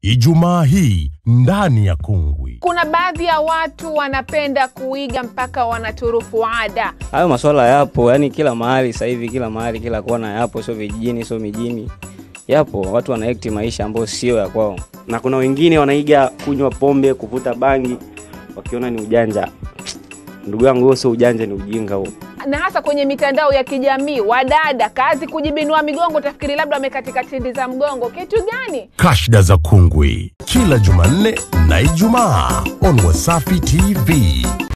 Ijumaa hii ndani ya Kungwi. Kuna baadhi ya watu wanapenda kuiga mpaka wanaturufu ada. Hayo maswala yapo, yani kila mahali sasa hivi, kila mahali, kila kona yapo, sio vijijini, sio mijini, yapo. Watu wanaekti maisha ambayo sio ya kwao. na kuna wengine wanaiga kunywa pombe, kuvuta bangi wakiona ni ujanja. Ndugu yangu, huo sio ujanja, ni ujinga huo. na hasa kwenye mitandao ya kijamii, wadada kazi kujibinua migongo, utafikiri labda wamekatika tindi za mgongo. Kitu gani? Kashda za Kungwi kila Jumanne na Ijumaa on Wasafi TV.